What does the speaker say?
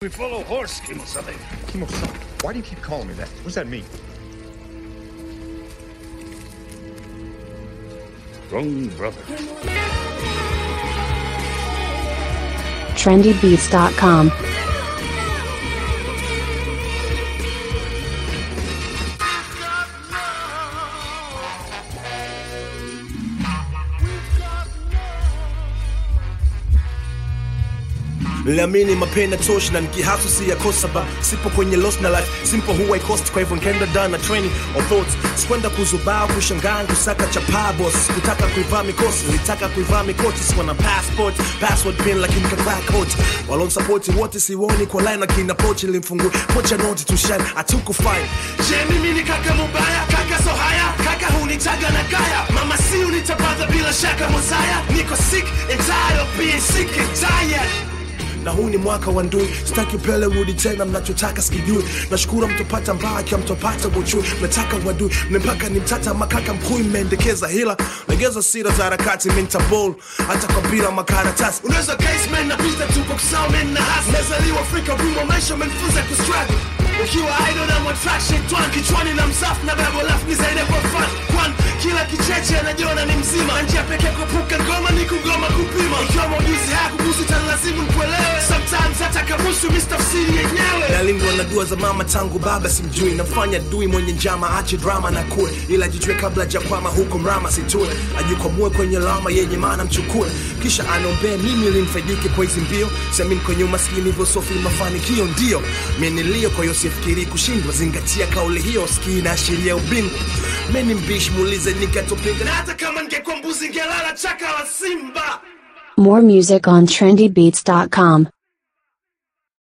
We follow horse, Kimo-sama. Kimo-san, why do you keep calling me that? What does that mean? Wrong brother. trendybeats.com. Niliamini mapenda tosh na nikihasu si ya kosa ba sipo kwenye lost na life simple huwa ikost kwa hivyo nikaenda down na training of thoughts sikwenda kuzubaa kushangaa kusaka chapaa boss kutaka kuivaa mikosi nilitaka kuivaa mikoti sikuwa na passport password pin lakini kavaa coach walon support wote siwoni kwa line lakini approach ilimfungua pocha noti to shine atukufine je mimi ni kaka mubaya kaka so haya kaka hunitaga na kaya mama si unitapadha bila shaka mozaya niko sick and tired of being sick and tired na huu ni mwaka wa ndui sitaki upele rudi tena mnachotaka sikijui nashukuru mtopata mbaki mtopata buchui mnataka wadui mmempaka ni mtata makaka mkuu mmeendekeza hila legeza sira za harakati mintabol hata kwa bila makaratasi unaweza caseman na pista tupo kusaumen na hasi mezaliwa afrika rumo maisha menfunza kustruggle ukiwa idol na attraction twan kichwani na msafu na babo lafu ni zaidi kwa fun kwan kila kicheche anajiona ni mzima Na njia pekee kuepuka ngoma ni kugoma kupima ikiwa maujuzi haya kubusu tanlazimu nikuelewe sometimes hata kabusu mistafsiri yenyewe nalindwa na dua za mama tangu baba simjui namfanya dui mwenye njama ache drama na kue ila jijue kabla jakwama huko mrama situe ajikwamue kwenye lama yenye maana mchukue kisha anombee mimi limfaidike kwa hizi mbio siamini kwenye umaskini hivyo sofi mafanikio ndio menilio kwa hiyo sifikiri kushindwa zingatia kauli hiyo skii inaashiria ubingwa meni mbishi muulize nikatopinga na hata kama ningekuwa mbuzi ngelala chaka la simba More music on trendybeats.com.